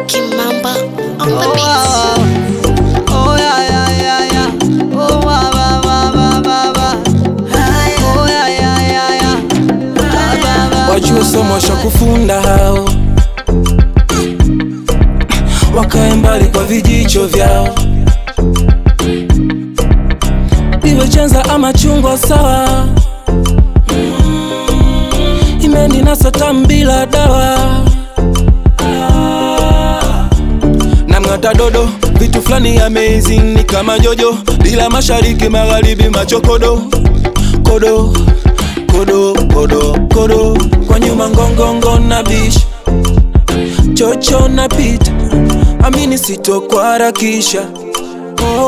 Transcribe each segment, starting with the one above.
Kimamba on the Oh, beat. wow. Oh, yeah, yeah, yeah, yeah. Oh, wow, wow, wow, wow, wow, wow. Oh, yeah, yeah, yeah, yeah. Wow, wow, wow. wajue somo sha kufunda hao wakae mbali kwa vijicho vyao iwe chenza ama chungwa sawa Mm, imeninasa tamu bila dawa Ah, namng'ata dodo vitu fulani amazing ni kama jojo bila mashariki magharibi machokodo kodo kodo kodo kodo kwa nyuma ngongongo na bish chocho na pita amini sitokuharakisha oh,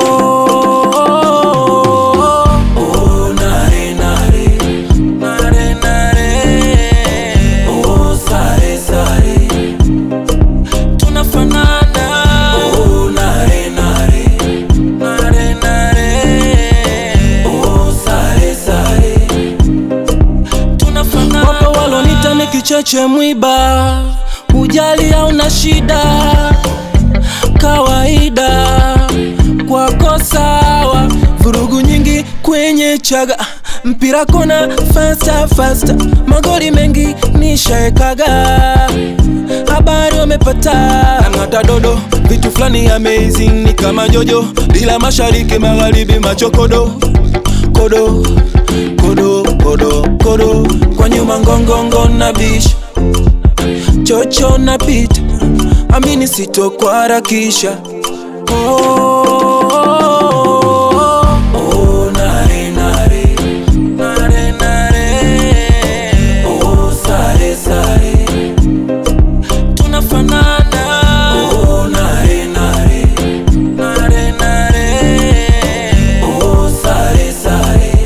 oh, nare, nare, nare, nare. Oh, sare, sare. Tunafanana. Oh, nare, nare, nare, nare. Oh, sare, sare tunafanana. Wapo walonita ni kicheche mwiba, ujali au na shida, kawaida kwako sawa, vurugu nyingi kwenye chaga mpira kona fasta fasta, magori mengi nishaekaga, habari wamepata nang'ata dodo, vitu fulani amazing ni kama jojo, bila mashariki magharibi machokodo kodo kodo kodo kodo kwa nyuma ngongongo na bish chocho na pita amini sitokuharakisha oh, oh, nare, nare, nare, nare. Oh, sare, sare. Tunafanana. Oh, nare, nare, nare, nare. Oh, sare, sare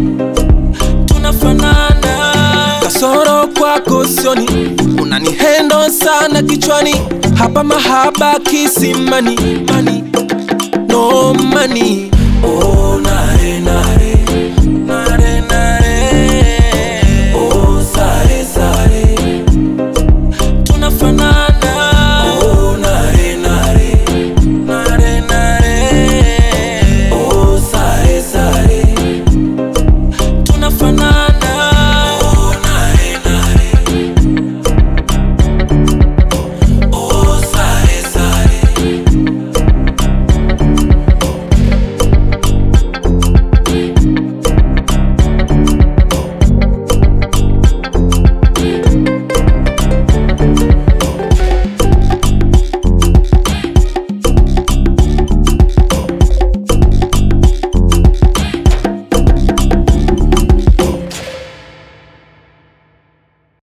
tunafanana kasoro kwako sioni unanihendo sana kichwani hapa mahaba kisimani mani no mani oh, nare, nare.